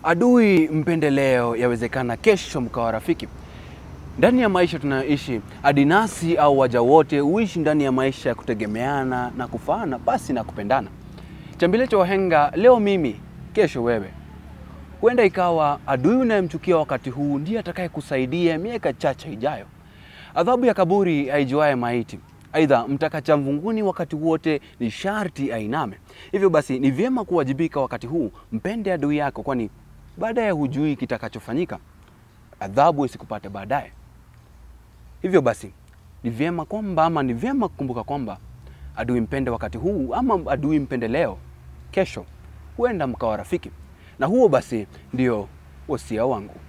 Adui mpendeleo, yawezekana kesho mkawa rafiki. Ndani ya maisha tunayoishi, adinasi au waja wote huishi ndani ya maisha ya kutegemeana na kufaana basi na kupendana. Chambile cha wahenga, leo mimi, kesho wewe. Huenda ikawa adui unayemchukia wakati huu ndiye atakayekusaidia miaka chache ijayo. Adhabu ya kaburi haijuaye maiti. Aidha, mtakacha mvunguni wakati wote ni sharti ainame. Hivyo basi, ni vyema kuwajibika wakati huu, mpende adui yako, kwani baadaye hujui kitakachofanyika. Adhabu isikupate baadaye. Hivyo basi, ni vyema kwamba ama ni vyema kukumbuka kwamba adui mpende wakati huu ama adui mpende leo, kesho huenda mkawa rafiki. Na huo basi ndio wosia wangu.